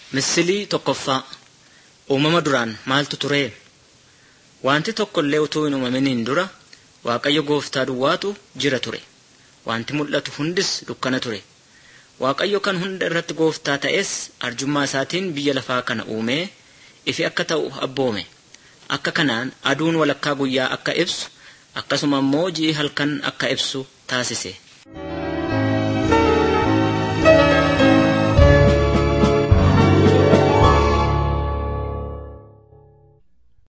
Misilii tokkoffaa uumama duraan maaltu ture? Wanti tokko illee utuu hin uumaminiin dura Waaqayyo gooftaa duwwaatu jira ture. Wanti mul'atu hundis dukkana ture. Waaqayyo kan hunda irratti gooftaa ta'es arjummaa isaatiin biyya lafaa kana uumee ifi akka ta'u abboome. Akka kanaan aduun walakkaa guyyaa akka ibsu akkasuma immoo ji'i halkan akka ibsu taasise.